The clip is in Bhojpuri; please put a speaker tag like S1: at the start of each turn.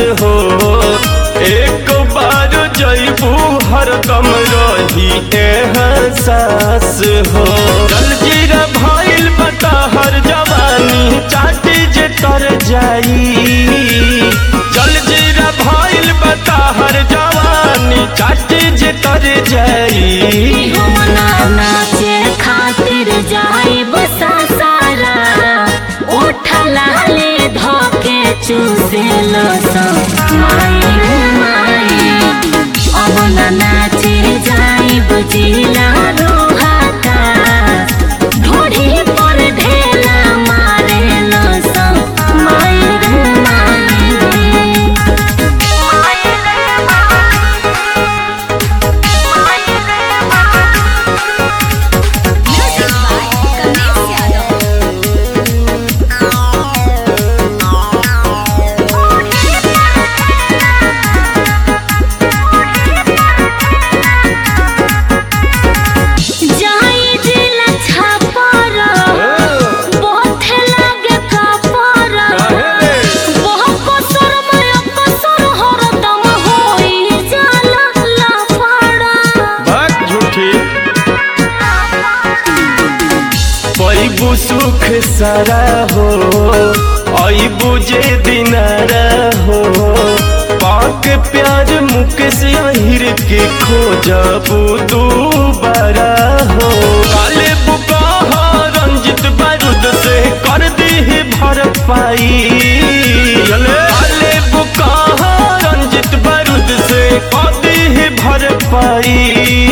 S1: हो एक बार जैबू हरदम रही एहसास हो जल जीरा भइल बता हर जवानी चाटी जे तर जाई जल जीरा भइल बता हर जवानी चाटी जे तर जाई
S2: होना नाचे खातिर जाइब सासारा उठला ले धोके चूसे लो सब माई माई अब ना नाचे जाइब जिला रोहाता ढोढ़ी पर ढेला मारे लो सब माई माई
S3: Music by Ganesh Yadav.
S2: जाई जिला छापर बहुत लागे कापर बहुत कसर में कसर हरदम होई जाला लाफड़ा
S1: बात झूठी पैबू सुख सारा हो ऐबू जे दिनारा हो पाक प्यार मुख से अहिर के खोजबू दोबारा हो काले बुका रंजित बारूद से कर दी भर पाई काले बुका रंजित बारूद से कर दी भर पाई